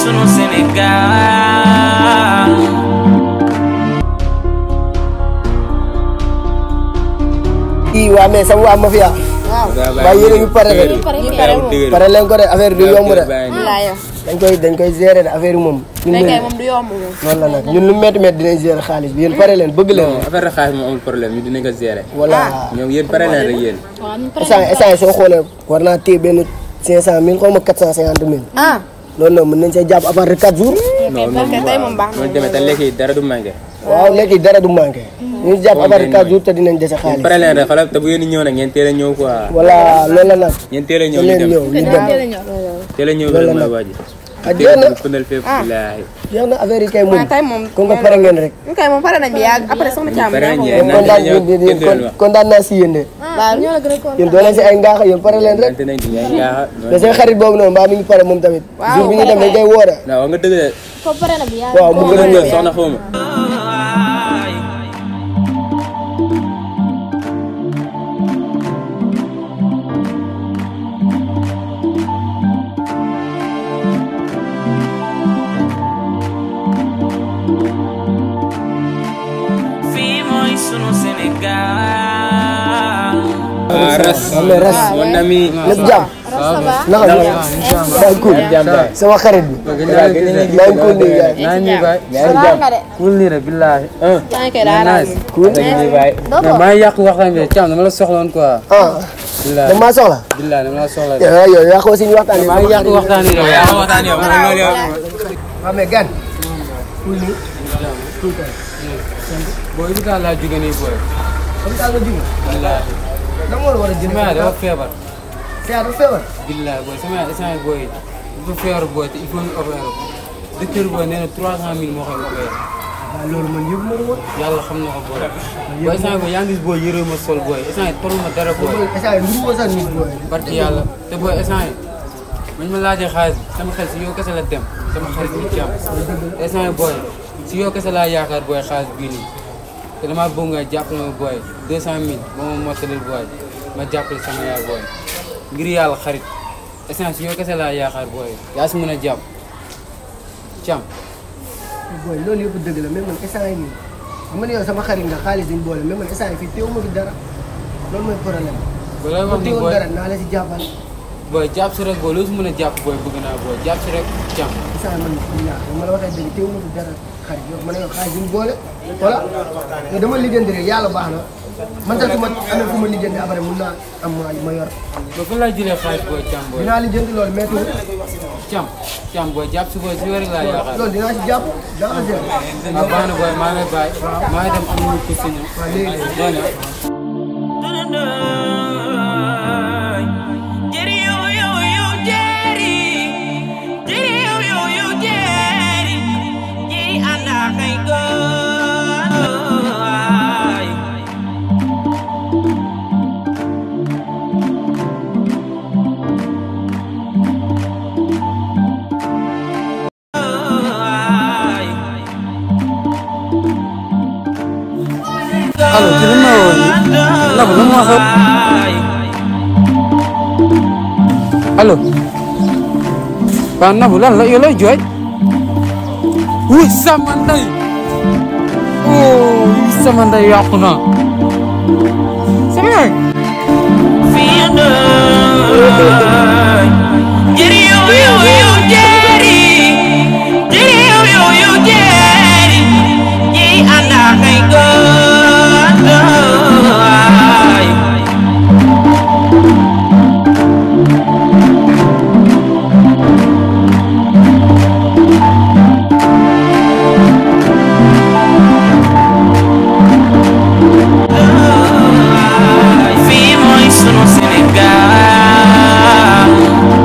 sunu Sénégal kii waa mais sama waa mafia waaye yéen a ngi pare rek pare leen ko de affaire du yomb de dañ koy dañ koy gérer de affaire yi moom ñun kay moom du yomb moom. noonu la nag ñun lu métti métti dinañ gérer xaalis bi yéen pare leen bëgg leen affaire xaalis moom amul problème ñu dinañ ko gérer. voilà ñoom yéen pare leen rek yéen. instant instant soo xoolee war naa téye benn cinq cent mille xaw ma quatre cent cinquante mille ah. loolu noonu mën nañ see jàpp à part de quatre jours non parce que tey moom baax na moom demee te lekk yi dara du manqué. waaw léegi dara du manqué ñu jàpp à part de quatre jours te dinañ dese yéen xaalis pare leen rek xoolal te bu ngeen di ñëw nag ngeen teel a ñëw quoi. voilà loolu la nag ngeen teel a ñëw te ñu leen dem ñëw ñu dem teel a ñëw Loolu la loolu mooy nag. waa ji. ah teel jeex na a pëndal fépp billaahi. jeex na affaire yi kay moom waaw tey moom. comme que pare ngeen rek ñu kay moom pare nañ bi yàgg après soxna Thiam. pare yaa ko ngeen. moom. naan kontaan dinañ ñëw yéen kenn du leen wax. kontaan naa si yéen de waaw ñoo la gën a kontaan. yéen doo leen si ay ngaax yéen pare leen rek nante nañ di yaay ngaaxa. te seen xarit boobu noonu mbaa mi ngi pare moom tamit Waaw, jour bi ñu dem dañ koy woore non wax nga dëgg de. waaw mu gën a ñëw soxna xaw ma. fii mooy sunu Sénégal ah ras. mais ras mon ami. lépp jàmm naka la maa ngi cool jàmm baay. sama xarit bi maa ngi cool nii gars naa nii baay Salaam nga de. kul nii rek billaahi yaa ngi koy daal daal. cool nii baay. mais maa ngi yàq waxtaan bi Thiam dama la soxla woon quoi ah billaahi dama maa soxla billaahi dama la soxla yow yow yaa ko si ñu waxtaan maa ngi yàq waxtaan yi rek yaa waxtaan yow man loolu yow. waaw mais gan cool nii booy bi daal laa jóge nii booy comme ça nga jóge billaahi da nga war a jënd sama yaay dafa feebar c'est dafa feebar billaahi booy sama yaay instant booy dafa feebar booy te il faut ñu opérer ko docteur booy nee na trois cent mille moo koy opérer waaw loolu man yëpp ma woon yàlla xam na ko booy booy instant booy yaa ngi gis booy yëree ma sol booy instant toll ma dara booy instant yi nuru ma sax nit booy barki yàlla te booy instant yi bañ ma laajee xaalis bi sama xel si yow kese la dem sama xarit bi ci am instant yi booy si yow kese laa yaakaar booy xaalis bii nii te damaa bëgg nga jàppale ma booy deux cent mille ba ma mottalil booy ma jàppale sama yaay booy ngir yàlla xarit instant si yow kese laa yaakaar booy yaa si mën a jàpp cam booy loolu yëpp dëgg la mais man instant yi nii xam nga ne yow sama xarit nga xaalis dañ boole mais man instant yi fii teewu ma fi dara loolu mooy problème ba lay ma wax ni teewoon booy dara naa la si jàppal booy jàpp si rek booy loo si mën a jàpp booy bëgg naa booy jàpp si rek cam instant yi man yaa ma la waxee dëgg teewu ma fi dara xarit yow ma ne yow xaalis dañ boole voilà mais dama lijjanti rek yàlla baax na man sax su ma amee fu ma lijjanti après mun naa am ma ma yor ba fan laa jëlee xaalis booy cam booy dinaa lijjanti loolu métti cam cam booy jàpp si booy si yow rek laa yaakaar loolu dinaa si jàpp daa ko jël ah baax na booy maa ngi lay bàyyi maa ngi dem am nañu ko si ñoom. waaw léegi doy na. Jerry, yo, yo, yo, Jerry. Jerry, yo, yo, yo, Jerry. Jerry, anak kay goy. allo ci li ma woon nii Nabou lan moo xew allo waaw Nabou lan la yow looy jooy wuy sama ndey oh wuy sama ndey yàqu na sama yaay Jerry, yo, yo, yo, Jerry. Jerry, yo, yo, yo, Jerry. Jerry, anak kay goy. fii mooy sunu Sénégal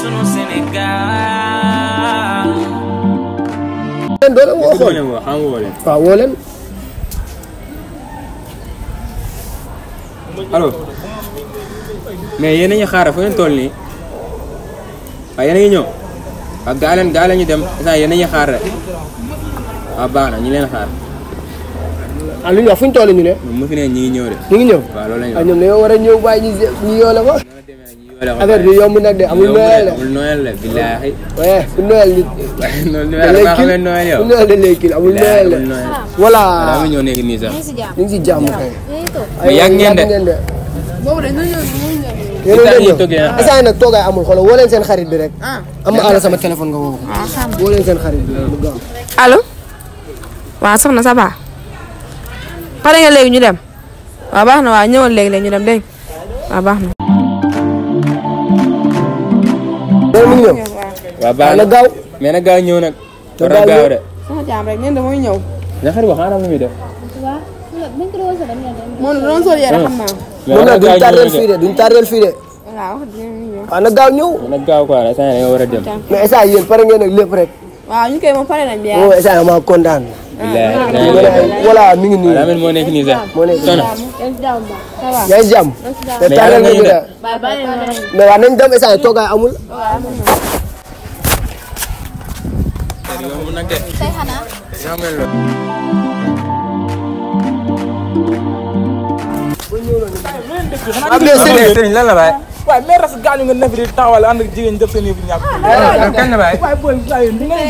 sunu Sénégal leen doole woo Est-ce que doo xool leen woo xam woo leen waaw woo leen allo mais yéen a ngi xaar fu ngeen toll nii waaw yéen a ngi ñëw waaw gaa leen gaa leen ñu dem instant yéen a ngi xaar rek waaw baax na ñu leen xaar ah lu ñu wax fu ñu toll ñu ne mu fi ne ñi ngi ñëw de ñu ngi ñëw waaw loolu la ñu ah wax ñoom dañoo war a ñëw bàyyi ñu ñu yoole ko noonu la demee nag ñi yoole ko affaire bi yomb nag de amul noël de amul noël la billaahi waaye bu noël nit noonu da da lay nga kil xamee noël yow bu noël da lay kil amul noël de amul noël voilà daa ma ñëw nekk nii sax ñu ngi si jàmm kay Mais yàgg ngeen de. de boobu dañ doon ñëw ñu ñëw. yéen a Italie ngi yi ñëw toggee na. instant nag toogaay amul xoolal woo leen seen xarit bi rek ah am ala sama téléphone nga woo ko ah xam woo leen seen xarit bi mu gaaw allo waaw soxna ça va pare nga léegi ñu dem waaw baax na waaw ñëwal léegi léegi ñu dem dégg nga waaw baax na. loolu mu ngi ñëw waaw baax na na gaaw mais nag gaaw ñëw nag war gaaw a gaaw ñëw. de sama jaam rek neen da mooy ñëw. na xarit wax xaaral lu muy def moom doon sol yére xam naa. mais moom war nag a duñ gaaw tardeel ñëw fii de de duñ tardeel fii de waaw wax dëgg ñëw. waaw na gaaw ñëw nag gaaw quoi instant yii da nga war a dem mais instant yéen pare ngeen nag lépp rek waaw ñu koy moom pare nañ bi moom instant maa kontaan billaahi ñu ne ay voilà mi ngi nii daa mel moo nekk nii sax moo nekk soxna yaa ngi jàmm te Mais tardeel yàlla nga ñu nga de mais waaw nañ dem instant toogaay amul yomb nag de yaa mel loolu am na sëriñ sëriñ lan la baay waaye mais ras gaañu nga nefi di taxawal ànd ak jigéen def seen yëfu ñàkk kan la baay waaye booy saa yéen di nga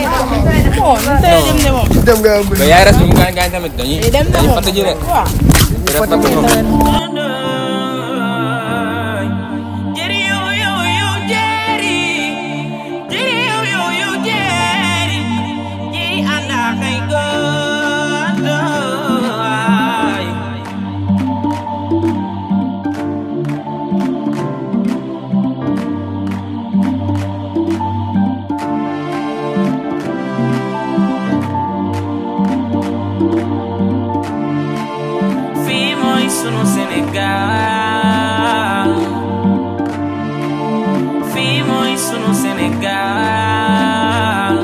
dem nga mais yaay ras bi mu gaañ gaañ tamit dañuy dañuy fatt ji rek dañuy fatt moom Jerry, yo, yo, yo, Jerry. Jerry, yo, yo, yo, Jerry. Jerry, anak ay godoy. Fii mooy sunu Sénégal fii mooy sunu Sénégal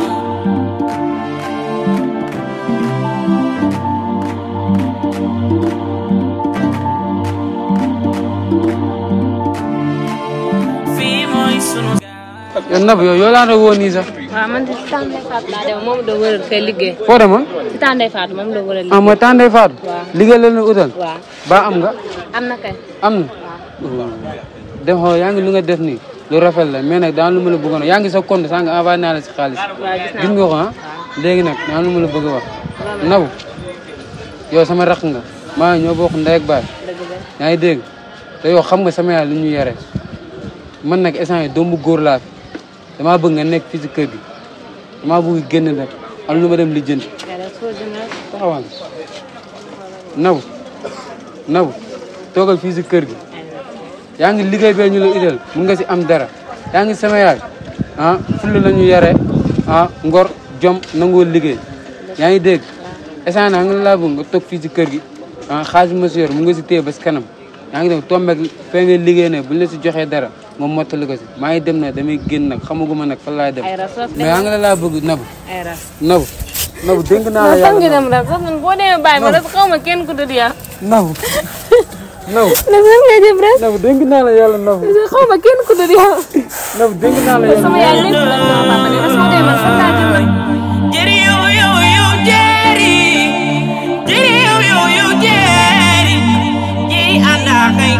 fii mooy sunu yow Nabou yow yoo laa doon woo nii sax waaw man de si Tande Fatou laa demoon moom la doon wëral fee liggéey foo demoon si Tande Fatou moom la doon wëral ah liggéey mooy Tande Fatou Waaw. liggéey la leen utal waaw ba am nga am na kay am na dem xool yaa ngi lu nga def nii lu rafet la mais nag daan lu ma la bëggoon yaa ngi sa compte sànq envoyé naa la si xaalis waaw gis naa gis nga ko ah léegi nag daan lu ma la bëgg a wax Nabou yow sama rakk nga maa ñoo bokk ndey ak baay dëgg la yaa ngi dégg te yow xam nga sama yaay lu ñu yore man nag instant yi doomu góor laa fi damaa bëgg nga nekk fii si kër gi damaa bëgg génn nag am lu ma dem lijjanti yàlla soo dina taxawal Nabou Nabou toogal fii si kër gi yaa ngi liggéey bee ñu la idal mun nga si am dara yaa ngi sama yaay ah fulla la ñu yare ah ngor jom nangoo liggéey yaa ngi dégg instant naa nga laa bëgg nga toog fii si kër gi ah xaalis ma si yor mu nga si téye ba si kanam yaa ngi dem tombeek fee nga liggéey ne buñ la si joxee dara nga mottali ko si maa ngi dem na damay génn nag xamaguma nag fan laay dem ay ras mais yaa ngi la laa bëgg Nabou ay ras Nabou Nabou dénk naa la fan yàlla nga dem ras sax man boo demee bàyyi ma ras xaw ma kenn ku dul yaa Nabou Nabou ras fan nga dem ras Nabou dénk naa la yàlla Nabou xaw ma kenn ku dul yaa Nabou dénk naa la yàlla sama yaay lépp la sama papa ne ras boo demee man fan laa jëm nag Jerry, yo, yo, yo, Jerry. Jerry, yo, yo, yo, Jerry. Jerry, anak ay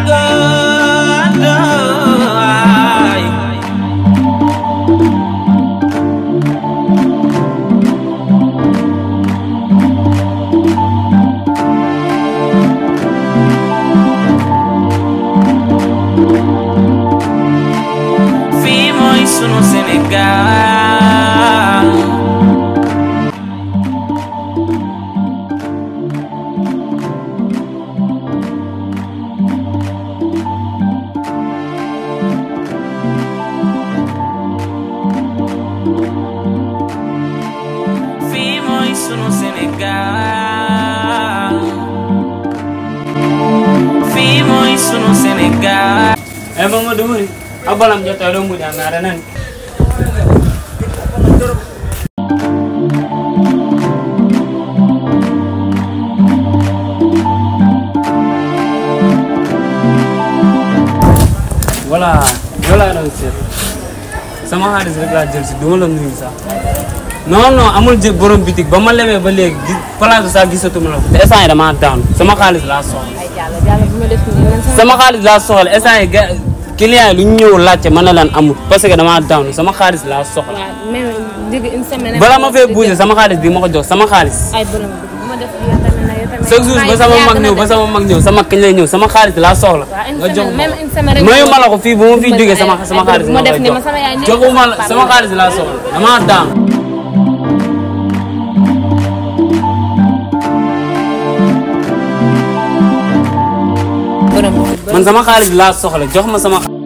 godoy. Fii mooy sunu Sénégal fii mooy sunu Sénégal fii mooy sunu Sénégal e momo dumuni a balam jotto ɗo mbuɗi a ngara nani voilà yow laa doon seet sama xaalis rek laa jël si du ma la nuyu sax non non amul jë borom bitig ba ma lemee ba léegi gis place bi sax gisatuma la ko te instant yi damaa daanu sama xaalis laa soxla ay jàll jàll bu ma def nii man sama sama xaalis laa soxla instant yi ga client yi lu ñu ñëw laajte mën na leen amul parce que damaa daanu sama xaalis laa soxla waaw même digg une semaine. bala ma fee bouger sama xaalis bi ma ko jox sama xaalis ay borom bi bu ma def yow tamit na yow tamit. chaque jour ba sama mag ñëw ba sama mag ñëw sama kañ lay ñëw sama xaalis laa soxla waaw une nga jox semaine ma même une semaine rek. mayu ma la ko fii bu ma fiy jógee sama sama xaalis bu ma ma def koy nii ma jox sama yaay joxuma la sama xaalis laa soxla damaa daanu borom bi. man sama xaalis laa soxla jox ma sama xa-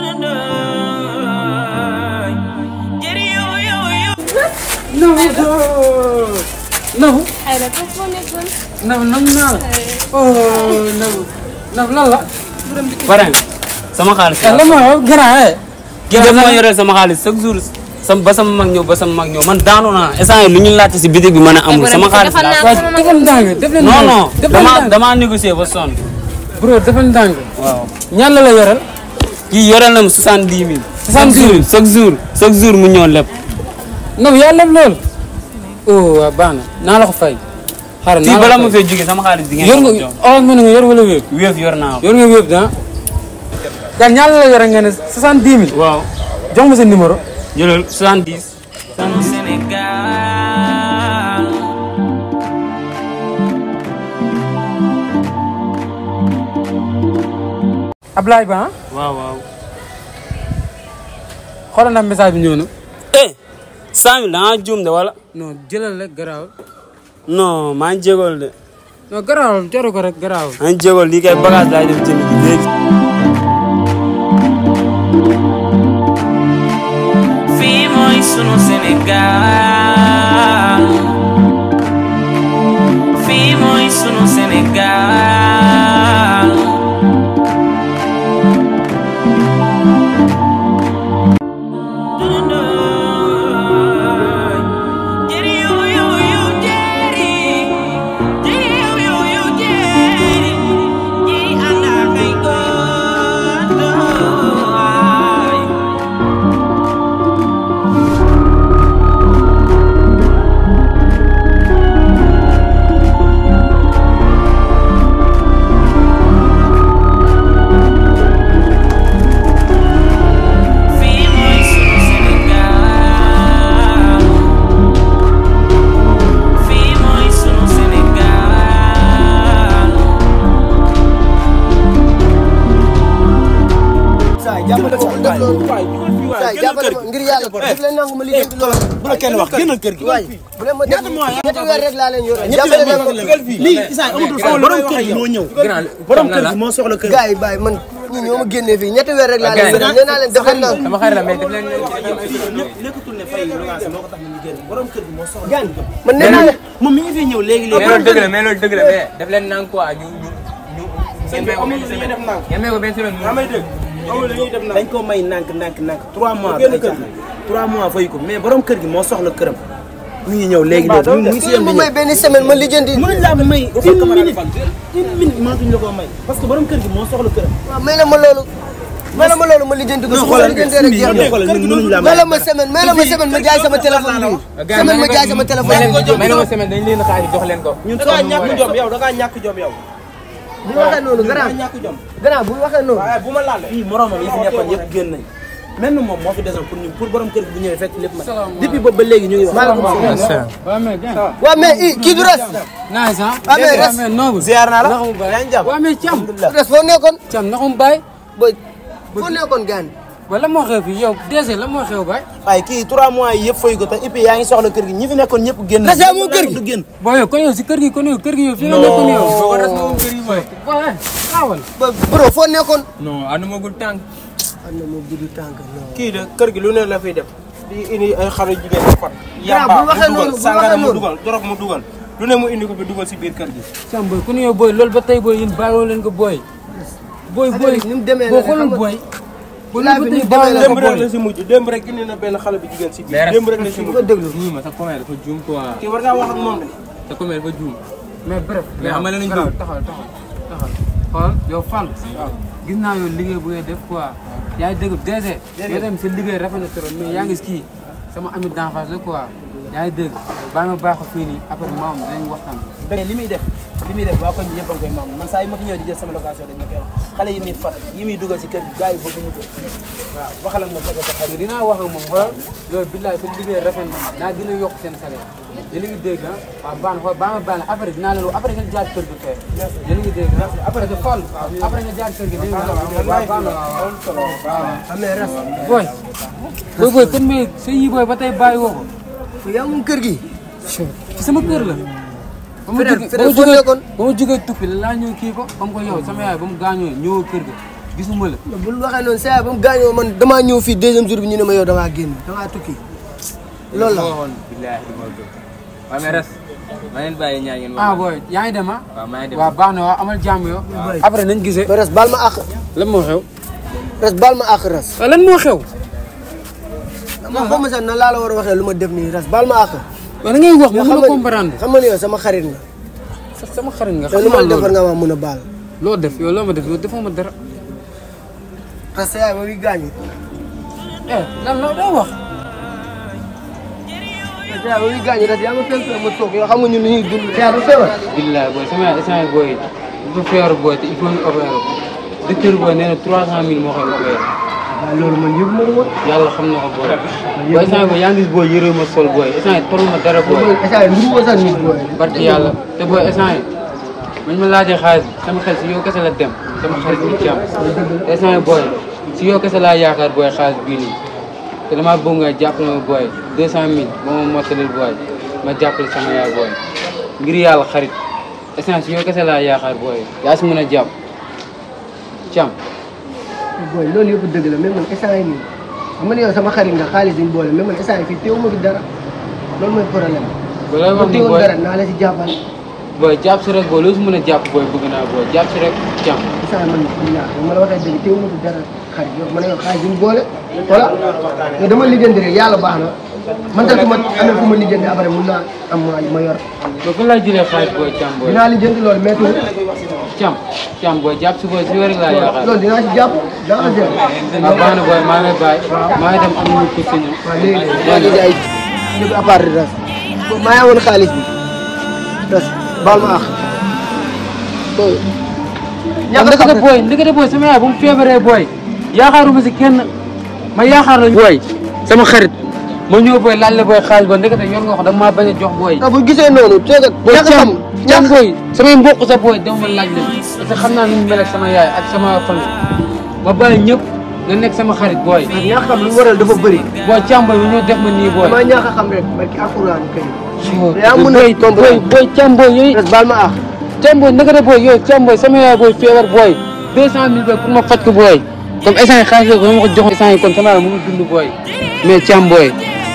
Nabou ay la foofu moo nekkoon. Nabou nam naa la oh Nabou Nabou lan la pare nga sama xaalis eh laa lan moo grand eh kii daf moo yore sama xaalis chaque jour sama ba sama mag ñëw ba sama mag ñëw man daanu naa instant yi lu ñu laajte si bitig bi mën a amul sama xaalis defal laa naa soxla sama defal ndànk def leen non non defal damaa ndànk damaa négocier ba sonn bro defal ndànk waaw ñaan la la yoral kii yoreel na ma soixante dix mille. 70 000 chaque jour chaque jour mu ñëw lépp. Nabou yaa leb loolu oh waaw baax na naa la ko fay xaaral fii naa bala la ma ko fay fee jógee sama xaalis di yor ngeen nga ko jox. orange mën nga yor wala wéeb wéef yor naa ko. yor nga wéeb da yaa ñaan la la yoral nga ne soixante-dix mille waaw jox ma sa numéro jëlal soixante dix. Sénégal Ablaye Ba ah waaw waaw. xoolal na message bi ñëw na eh cent mille da ngaa juum de wala. non jëlal rek garaawal non maa ngi jégal de. non garaawal jaru ko rek garaawal maa ngi jégal lii kay bagage laay def jënd ji léegi. fii mooy sunu Sénégal fii mooy sunu Sénégal Jeri yo yo yo jeri Jeri yo yo yo jeri Ji anda kay godoy fii mooy sunu Sénégal fii mooy sunu Sénégal saa yi jàppale ma def loolu saa yi jàppale ma ngir yàlla def leen nangu ma liggéey loolu bu la kenn wax génnal kër gi. waay bu leen ma def ñetti weer rek laa leen yore jàppale leen ma lii Issa amatul foofu borom kër gi moo ñëw. borom kër gi moo soxla kër gi. gars yi bàyyi man ñi ñoo ma génnee fii ñetti weer rek laa leen yore nee naa leen def leen nangu sama xarit la mais def leen nekkatul ne fay location moo ko tax ñu génn borom kër gi moo soxla. gan man nee naa leen moom mi ngi fi ñëw léegi mais léegi. loolu dëgg la mais loolu dëgg la mais def leen nang quoi ñu ñu ñu ngeen may ko benn semaine ngeen may ko benn semaine mu dañ ko may nànk nànk nànk 3 mois ay caaxaan 3 mois fay ko mais borom kër gi moo soxla këram. mi ngi ñëw léegi léegi mu ngi si yem ma di may ñëw. benn semaine ma lijjanti mënuñ laa may une minute une minute mënatuñ la koo may parce que borom kër gi moo soxla këram. waaw may la ma loolu may la ma loolu ma lijjanti ko su ma lijjantee rek jeex na xoolal ñun mënuñ laa may may. la ma semaine may la ma semaine ma jaay sama téléphone bi semaine ma jaay sama téléphone may leen bi may leen ko semaine dañ leen xaalis jox leen ko ñun da ngaa ñàkk jom yow da ngaa ñàkk jom yow. bu waxee noonu da grand ngaa ñàkk jom. grand bu waxee noonu waaye bu ma laal fii moromam yi fi nekkoon yëpp génn nañ même moom moo fi desoon pour ñu pour borom kër gi bu ñëwee fekk lépp mat depuis boobu ba léegi ñu ngi wax. maaleykum salaam waaw mais gën waaw mais i kii du res nice ah Ah, mais res- mais noobu ziar naa la. naxum baay yaa ngi jàmm. waaw mais cam du res foo nekkoon cam naxum baay boy foo nekkoon gaan ba la moo xew fii yow DG la moo xew baay waaye kii 3 mois yi yëpp fay ko te et puis yaa ngi soxla kër gi ñi fi nekkoon ñëpp génn. Res yaa moom kër gi? du génn. boo yow kon yow si kër gi kon yow kër gi yow fi nga nekkoon yow boo ko res nga moom kër yi booy booy xaawal ba bro foo nekkoon non andumagul tànk am na moo gudd tànk non kii de kër gi lu ne la fiy def di indi ay xaru jigéen di fot. Grand, bu waxee noonu, bu sàngara waxee mu noonu. dugal dorog mu dugal lu ne mu indi ko fi dugal si biir kër gi. cam booy ku ne yow booy loolu ba tey booy yéen bàyyiwoo leen ko booy booy booy ni mu demee boo la xoolal xam nga- booy bu laa fi nii ba demee la démb ko rek boole. la si mujj démb rek indi na benn xale bu jigéen si biir Mais démb rek la si bu mujj ko déglu. nii ma sa commune dafa juum quoi kii war ngaa wax ak moom de sa commune dafa juum mais bref. Mais xam nga lan lañ garaaw, bëgg? taxal taxal taxal. xool yow Fall. gis naa yow liggéey bu ngay def quoi. yaa ngi dégg DG. yow tamit sa liggéey rafet na trop mais yaa ngi kii sama ami d'enfance la quoi. yaa ngi dégg bàyyi ma baax a fii nii après maam dinañ waxtaan. mais li muy def li muy def waa koñ bi yëpp a ngi koy maam man saa yi ma fi ñëw di jël sama location dañ ma koy wax xale yi muy fat yi muy dugal si kër gi gars yi bëgg mu dugg waaw waxal ak ma bëgg a taxaw mais dinaa wax ak moom xoolal yow billaay sa liggéey rafet na naa dina yokk seen salaire. yéen a ngi dégg ah waaw baax na xool baax na baax na après dinaa leen après nga jaar kër gi fee. yéen a ngi dégg ah après que Fall après nga jaar kër gi dégg nga waaw baax na waaw waaw. xam ne res. booy. booy booy kon mais sa yi booy ba tey bàyyi woo ko. yaa moom kër gi. ci sama kër la. ba ma Fidèle, jógee Fidèle ba ma foo jógee nekkoon? ba ma jógee tukki laa ñëw kii ko comme que yow sama yaay ba mu gaañoo ñëwoo kër ga gisuma la. bul waxee noonu saa ba mu gaañoo man damaa ñëw fii deuxième jour bi ñu ne ma yow damaa génn damaa tukki. loolu la. waxoon billaahi du ma gëm waaw mais res ma leen bàyyi ñaa ngeen ah booy yaa ngi dem ah. waaw maa ngi dem waaw baax na waaw amal jàmm yow. après nañ gisee. mais res baal ma àq. lan moo xew. res baal ma àq res. waaw lan moo xew. ma xaw ma sax nan laa la war a waxee lu ma def nii res baal ma àq. waaw da ngay wax ma yow mën a nga- comprendre. xam nga ni yow sama xarit nga. sa- sama xarit nga te xam lu ma naa la defar loolu. nga ma mun a baal. loo def yow loo ma def yow defoo ma dara. res sa yaay ba muy gaañu. eh lan la doo wax. res sa yaay ba muy gaañu res yaa ma fekk fee ma toog yow xam nga ñun ni ñuy dund. yaa ba feebar. billaay booy sama yaay instant booy dafa feebar booy te il faut ñu opérer ko. docteur booy nee na 300000 moo koy opérer. waaw loolu man yëg ma la woon. yàlla xam na ko booy. booy instant booy yaa ngi gis booy yëree ma sol booy instant toll ma dara booy. booy esa yi nuru ma sax nit booy. barki yàlla te booy instant yi bañ ma laajee xaalis bi sama xel si yow kese la dem sama xarit bi ci am te instant yi booy si yow kese laa yaakaar booy xaalis bii nii te damaa bëgg nga jàppale ma booy 200000 ba ma mottalil booy ma jàppale sama yaay booy ngir yàlla xarit instant si yow kese laa yaakaar booy yaa si mën a jàpp cam booy loolu yëpp dëgg la mais man instant yi nii xam nga ni yow sama xarit nga xaalis dañ boole mais man instant yi fii teewu ma fi dara loolu mooy problème ba lay ma wax ni teewoon booy dara naa la si jàppal booy jàpp si rek booy loo si mën a jàpp booy bëgg naa booy jàpp si rek cam instant yi man bilaa ma la waxee dëgg teewu ma fi dara xarit yow ma ne yow xaalis dañ boole voilà mais dama lijjanti rek yàlla baax na man tam su ma amee fu ma lijjanti après mun naa am ma ma yor ba fa lay jëlee xaalis booy cam booy dinaa lijjanti loolu mais tuuti cam cam booy jàpp si booy si yow rek laa yaakaar loolu dinaa si jàpp dans un jël waaw baax na booy maa ngi lay bàyyi maa ngi dem am nañu ko si ñoom. waaw léegi maa ngi ay léegi à part de res maa ngi amoon xaalis bi res baal ma àq booy ndekete booy ndekete booy sama yaay bu mu feebaree booy yaakaaruma si kenn ma yaakaar la booy sama xarit ma ñëw booy laaj la booy xaalis ba ndekete yor nga ko dama maa bañ a jox booy. ah bu gisee noonu teegat booy ñàkk xam cam cam booy samay mbokk sa booy dama ma laaj leen parce que xam naa nu mu mel ak sama yaay ak sama famille ma bàyyi ñëpp nga nekk sama xarit booy. ñàkk xam lu mu waral dafa bëri booy cam booy bi ñoo def ma nii booy. damaa ñàkk a xam rek barki alxuraan kay yaa mun a booy booy booy cam booy yooyu. res baal ma àq cam booy naka de booy yow cam booy sama yaay booy feebar booy deux cent mille booy pour ma faj ko booy comme instant yi xaalis la ko ma ko joxoon instant yi kon sama yaay mu ngi dund booy mais cam booy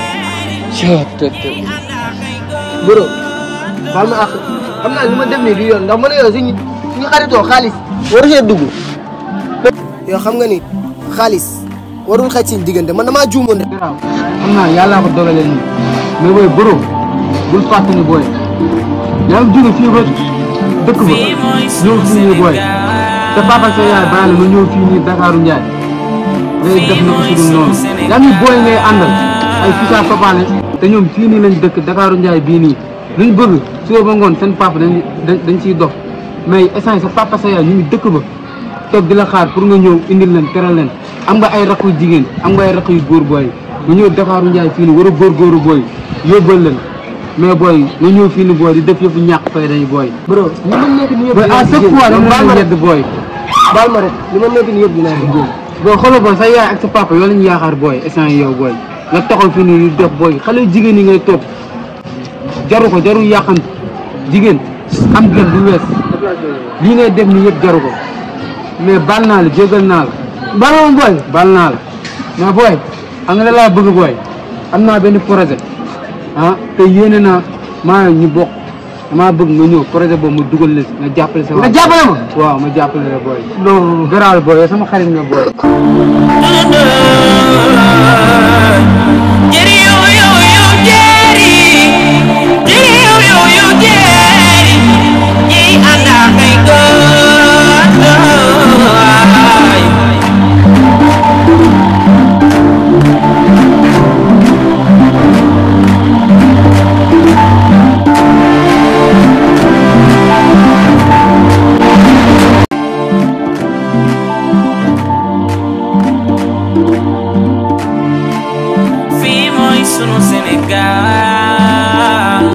bro baal ma àq xam naa li ma def nii du yoon ndax man yow suñu suñu xaritoo xaalis waru see dugg yow xam nga ni xaalis warul xaj seen diggante man damaa juumoon rek waaw xam naa yàllaa ko dogalee nii mais booy bro bul fàtte ni booy yaa ngi jóge fii ba dëkk ba ñëw fii nii booy te papa sa yaay bàyyi la nga ñëw fii nii Dakaaru Njaay ngay def na ko sudul noonu yaa ngi booy ngay àndal ay fisa papaane te ñoom fii nii lañ dëkk Dakaaru Njaay bii nii luñ bëgg suba ba ngoon seen papa dañ dañ dañ ciy dox mais instant sa papa sa yaay ñu ngi dëkk ba toog di la xaar pour nga ñëw indil leen teral leen am nga ay rakk yu jigéen am nga ay rakk yu góor booy nga ñëw Dakaaru Njaay fii nii war a góorgóoru booy yóbbal leen mais booy nga ñëw fii nii booy di def yëfu ñàkk fay dañu booy. bro li ma nekk nii yëpp booy à chaque fois dama baal leen ma di rek yedd booy. baal ma rek li ma nekk nii yëpp dinaa ko jéem booy xoolal booy sa yaay ak sa papa yoo lañu yaakaar booy instant yi yow booy nga taxaw fii nii di def booy xale yu jigéen yi ngay topp jaru ko jaru yàqant jigéen am gën du wees lii ngay def nii yëpp jaru ko mais baal naa la jégal naa la baal ma booy baal naa la mais booy xam nga la laa bëgg booy am naa benn projet ah te yéene naa maa ñu bokk damaa bëgg nga ñëw projet boobu mu dugal la si nga jàppale sa nga jàppale ma waaw ma jàppale la booy non garaal booy yow sama xarit nga booy Jerry, yo, yo, yo, Jerry.